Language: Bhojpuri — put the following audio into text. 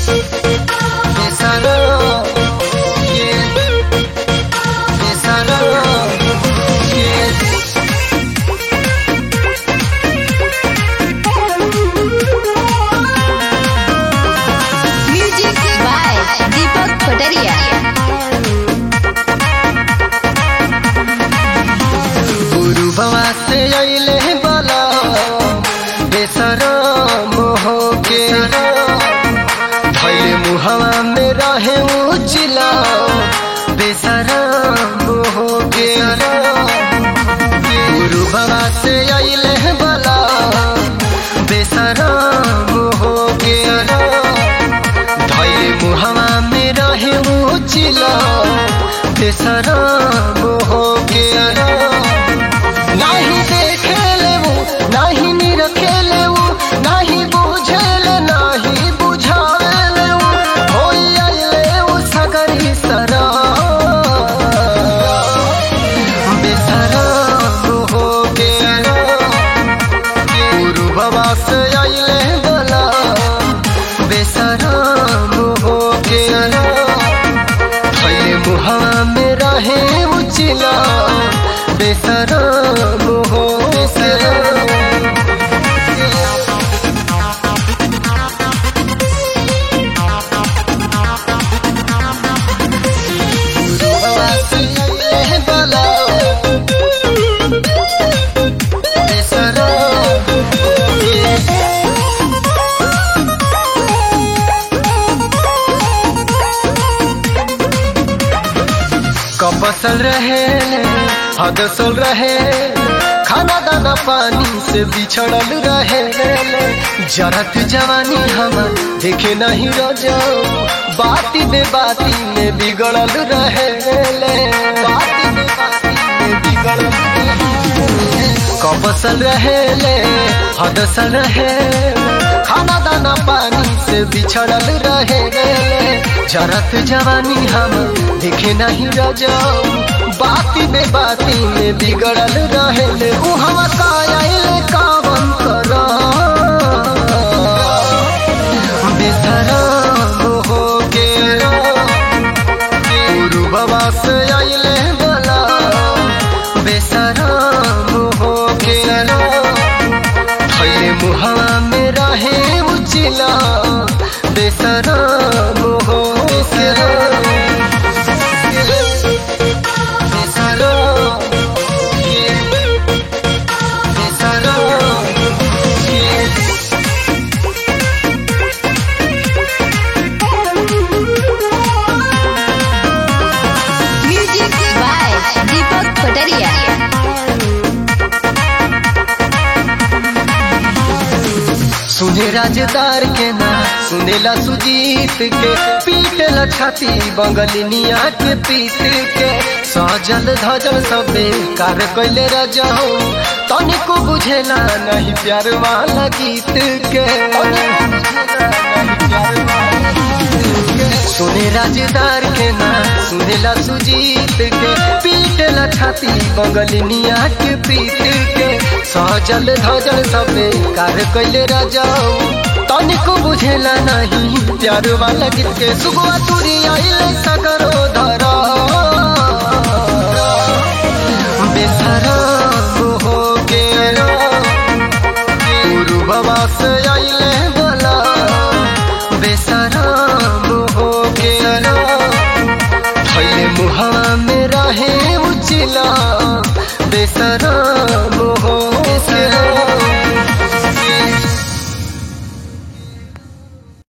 Besará, yeah. Besará, yeah. Music by Deepak Kotaria. गुरु बाबा से अइले बला बेसरा मोह के धैले मुहवा में रहे उचिला बेसरा मोह के गुरु बाबा से अइले बला बेसरा मोह के धैले मुहवा में रहे उचिला बेसरा मोह के नाही देखेले वो नाही निरखेले वो नाही बुझेले नाही बुझावेले वो होई आइले वो सगरी सरा बेसरा हो गेला गुरु बाबा से आइले बला बेसरा हो गेला खैले मुहा में रहे उचिला बेसरा हो बेसरा कपसल रहे हदसल रहे खाना दाना पानी से बिछड़ल रहे जरत जवानी हम देखे नहीं रजो बाती बे बाती में बिगड़ल रहे बाती बे बाती में बिगड़ल कपसल रहे हदसल रहे खाना दाना पानी से बिछड़ल रहे जरत जवानी हम देखे नहीं रजाऊ बाती बे बाती में बिगड़ल रहे उ हम कायल कावन कर बेसरा हो के गुरु बाबा से आइले बला बेसरा हो के खैले मुहवा में रहे उचिला बेसरा हो बेसरा बेसरा बेसरा Music by Deepak Kotaria. सुने राजदार के ना सुनेला सुजीत के पीटला छाती बंगलिनिया के पीट के सजल धजल सबे कार कैले रजहो तनिको बुझेला नहीं प्यार वाला गीत के सुने राजदार के ना सुनेला सुजीत के पीटला छाती बंगलिनिया के पीट के सजल धजल सबे कार कैले रजाऊ तनिको बुझेला नहीं प्यार वाला गीत के सुगवा तुरी आइले सगरो धरा बेसरा हो गेला गुरु बाबा से आइले बला बेसरा हो गेला खैले मुहा में रहे उचिला बेसरा